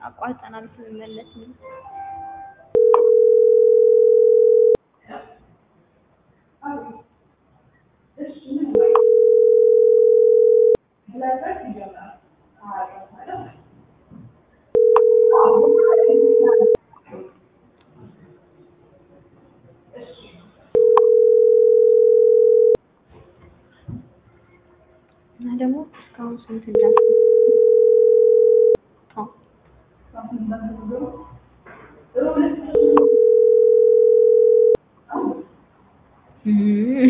አቋርጠናል ስንመለስ ነው። እና ደግሞ እስካሁን ስንት እንዳስ አዎ እም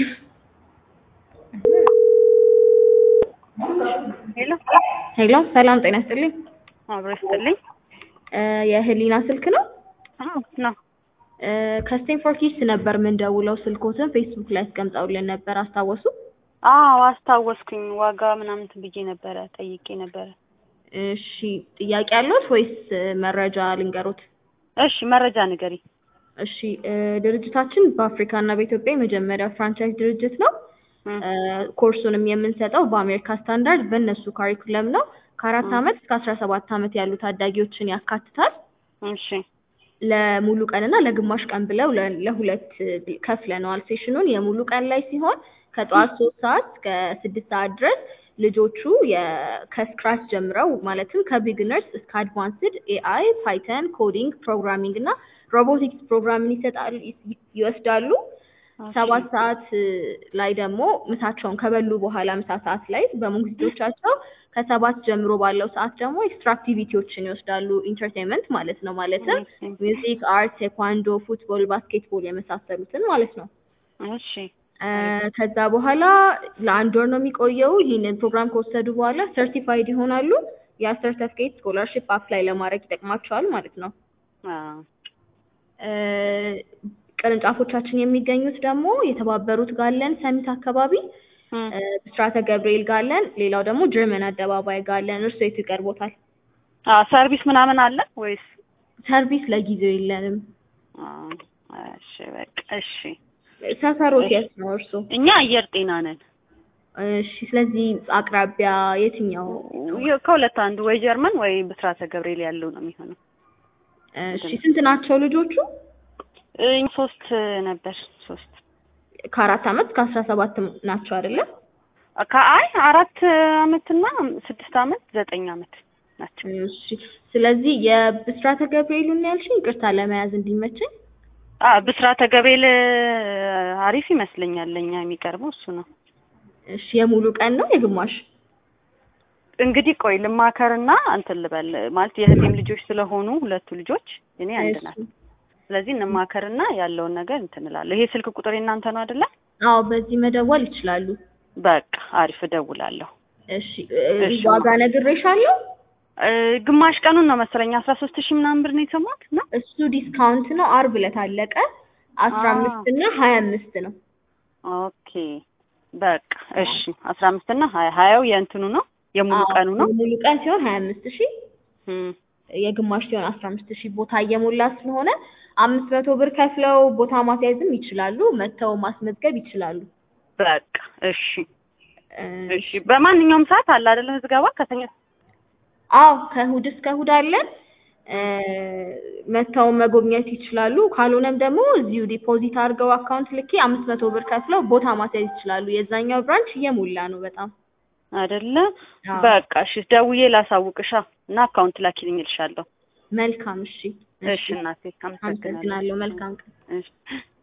ሄሎ ሄሎ ሰላም ጤና ይስጥልኝ። አብሮ ይስጥልኝ። እ የህሊና ስልክ ነው? አዎ ነው። እ ከስቴንፎርድ ኪድስ ነበር የምንደውለው። ስልኮትን ፌስቡክ ላይ አስቀምጠውልን ነበር አስታወሱ? አዎ አስታወስኩኝ። ዋጋ ምናምን እንትን ብዬ ነበረ ጠይቄ ነበረ። እሺ ጥያቄ አለዎት ወይስ መረጃ ልንገሮት? እሺ መረጃ ንገሪ። እሺ እ ድርጅታችን በአፍሪካ እና በኢትዮጵያ የመጀመሪያ ፍራንቻይዝ ድርጅት ነው። እም፣ እ ኮርሱንም የምንሰጠው በአሜሪካ ስታንዳርድ በእነሱ ካሪኩለም ነው። ከአራት ም። ዓመት እስከ አስራ ሰባት ዓመት ያሉ ታዳጊዎችን ያካትታል። እሺ ለሙሉ ቀን እና ለግማሽ ቀን ብለው ለ- ለሁለት ከፍለነዋል ሴሽኑን። የሙሉ ቀን ላይ ሲሆን ከጠዋት ሶስት ሰዓት እስከ ስድስት ሰዓት ድረስ ልጆቹ የ- ከስክራች ጀምረው ማለትም ከቢግነርስ እስከ አድቫንስድ ኤአይ፣ ፓይተን፣ ኮዲንግ፣ ፕሮግራሚንግ እና ሮቦቲክስ ፕሮግራምን ይሰጣሉ ይ- ይወስዳሉ። ኦኬ። ሰባት ሰዓት ላይ ደግሞ ምሳቸውን ከበሉ በኋላ ምሳ ሰዓት ላይ በሞግዚቶቻቸው ከሰባት ጀምሮ ባለው ሰዓት ደግሞ ኤክስትራ አክቲቪቲዎችን ይወስዳሉ። ኢንተርቴንመንት ማለት ነው። ማለትም እሺ ሚውዚክ፣ አርት፣ ቴኳንዶ፣ ፉትቦል፣ ባስኬትቦል የመሳሰሉትን ማለት ነው። እሺ እ ከዛ በኋላ ለአንድ ወር ነው የሚቆየው። ይህንን ፕሮግራም ከወሰዱ በኋላ ሰርቲፋይድ ይሆናሉ። ያ ሰርተፍኬት ስኮላርሽፕ አፕላይ ለማድረግ ይጠቅማቸዋል ማለት ነው። አዎ እ ቅርንጫፎቻችን የሚገኙት ደግሞ የተባበሩት ጋለን ሰሚት አካባቢ እም፣ እ ብስራተ ገብርኤል ጋለን፣ ሌላው ደግሞ ጀርመን አደባባይ ጋለን። እርሶ የቱ ይቀርቦታል? አዎ ሰርቪስ ምናምን አለ ወይስ? ሰርቪስ ለጊዜው የለንም። አዎ እሺ በቃ እሺ። ሰፈሮት የት ነው እርሶ? እኛ አየር ጤና ነን። እሺ፣ ስለዚህ አቅራቢያ የትኛው? የ- ከሁለት አንዱ ወይ ጀርመን ወይ ብስራተ ገብርኤል ያለው ነው የሚሆነው። እሺ፣ ስንት ናቸው ልጆቹ? እኛ ሶስት ነበር ሶስት ከአራት ዓመት እስከ አስራ ሰባት ናቸው አይደለም? ከአይ አራት አመትና ስድስት አመት ዘጠኝ አመት ናቸው። እሺ፣ ስለዚህ የብስራተ ገብርኤሉን ነው ያልሽኝ? ይቅርታ ለመያዝ እንዲመቸኝ። አ ብስራተ ገብርኤል አሪፍ ይመስለኛል። ለኛ የሚቀርበው እሱ ነው። እሺ፣ የሙሉ ቀን ነው የግማሽ? እንግዲህ ቆይ ልማከርና እንትን ልበል ማለት የእህቴም ልጆች ስለሆኑ ሁለቱ ልጆች እኔ አንድ ናት። እሺ። ስለዚህ እንማከርና ያለውን ነገር እንትን እላለሁ። ይሄ ስልክ ቁጥር የእናንተ ነው አይደለ? አዎ፣ በዚህ መደወል ይችላሉ። በቃ አሪፍ እደውላለሁ። እሺ፣ እ- እሺ። ዋጋ ነግሬሻለሁ። እ፣ ግማሽ ቀኑን ነው መሰለኝ አስራ ሶስት ሺህ ምናምን ብር ነው የሰማሁት ነው። እሱ ዲስካውንት ነው። አርብ ዕለት አለቀ። አስራ አ። አምስት እና ሀያ አምስት ነው። ኦኬ በቃ እሺ። አስራ አምስት እና ሀያ ሀያው የእንትኑ ነው የሙሉ አዎ፣ ቀኑ ነው። የሙሉ ቀን ሲሆን ሀያ አምስት ሺህ እም፣ የግማሽ ሲሆን አስራ አምስት ሺህ ቦታ እየሞላ ስለሆነ አምስት መቶ ብር ከፍለው ቦታ ማስያዝም ይችላሉ። መጥተው ማስመዝገብ ይችላሉ። በቃ እሺ እ፣ እሺ። በማንኛውም ሰዓት አለ አይደለ ምዝገባ ከተኛ አዎ ከእሑድ እስከ እሑድ አለን። እ፣ መጥተው መጎብኘት ይችላሉ። ካልሆነም ደግሞ እዚሁ ዲፖዚት አድርገው አካውንት ልኬ አምስት መቶ ብር ከፍለው ቦታ ማስያዝ ይችላሉ። የዛኛው ብራንች እየሞላ ነው በጣም። አይደለ? አዎ። በቃ እሺ፣ ደውዬ ላሳውቅሻ እና አካውንት ላኪልኝ እልሻለሁ። መልካም እሺ። እሺ እናቴ፣ አመሰግናለሁ። አመሰግናለሁ። መልካም ቀን። እሺ